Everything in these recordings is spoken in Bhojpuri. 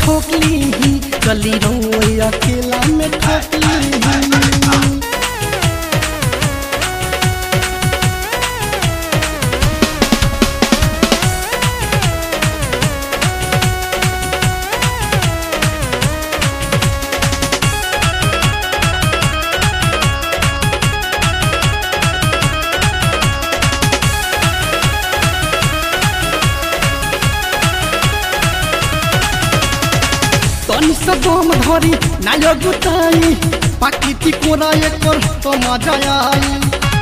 ठोकली चली रहो अकेला में ठोकली तनी से दम धरी नाय गुताई पाकिति कोना एकर तो मजा आई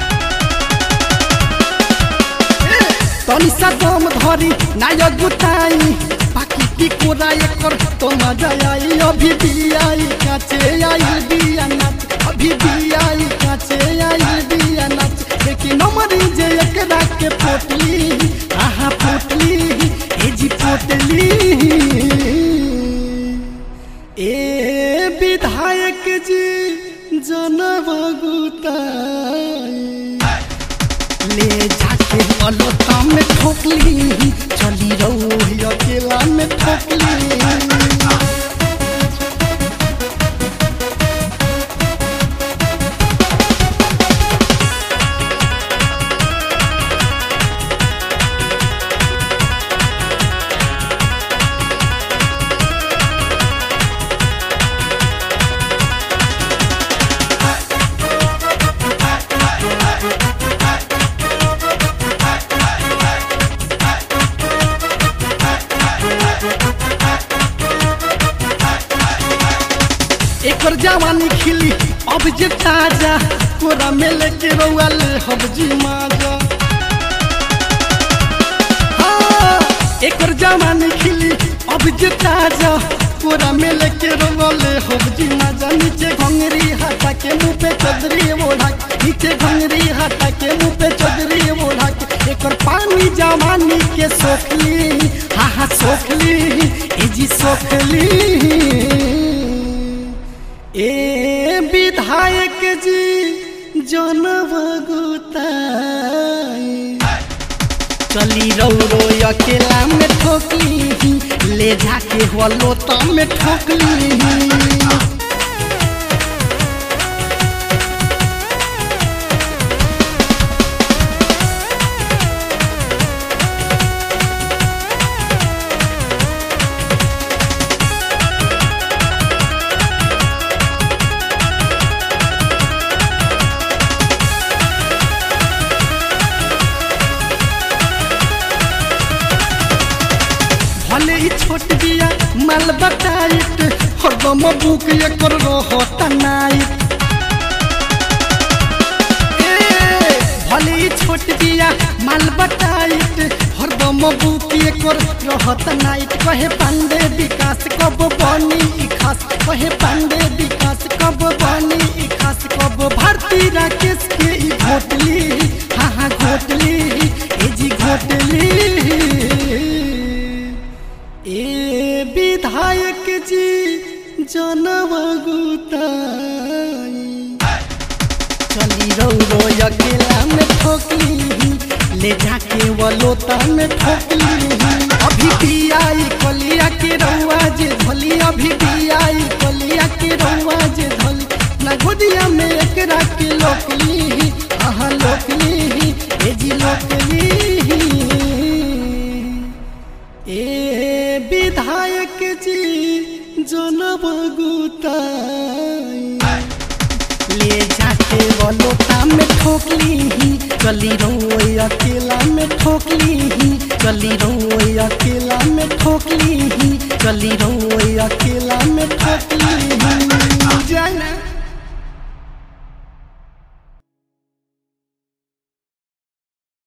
तनी से दम धरी नाय गुताई पाकिति कोना एकर तो मजा आई अभी भी आई काचे आई बिया नाच अभी भी आई काचे आई बिया नाच लेकिन मरी जे एकरा के पोटली आहा पोटली ए जी पोटली ए विधायक जी जनबगुताई ले जाके अलोता में ठोकली चली रहो अकेला में ठोकली एकर जवानी खिली अब जे ताजा कोरा में लेके रउआल हम जी माजा हाँ, एकर जवानी खिली अब जे ताजा कोरा में लेके रउआल हम जी माजा नीचे घंगरी हटा के मुंह पे चदरी ओढ़ा के, नीचे घंगरी हटा के मुंह पे चदरी ओढ़ा के एकर पानी जवानी के सोखली हा हा सोखली ए जी सोखली ए विधायक जी जनबगुताई चली रौरो अकेला में ठोकली ले जाके हुआ लोता में ठोकली भले ही छोट बिया माल बताइट हरदम बुक एकर रहता नाइट ए, भले ही छोट बिया माल बताइट हरदम बुक एकर रहता नाइट कहे पांडे विकास कब बनी ई खास कहे पांडे विकास कब बनी ई खास कब भारती राकेश के ई घोटली हाँ हाँ घोटली ए जी घोटली ए विधायक जी जनबगुताई चली रौरो अकेला में ठोकली ले जाके वो लोता में ठोकली अभी भी आई कलिया के रउआ जे धली अभी भी आई कलिया के रउआ जे धली ना गोदिया में एकरा के लोकली आहा लोकली ए जी लोकली ए विधायक जी जनबगुताई ले जाके वो लोटा में ठोकली चली रहो अकेला में ठोकली चली रहो अकेला में ठोकली चली रहो अकेला में ठोकली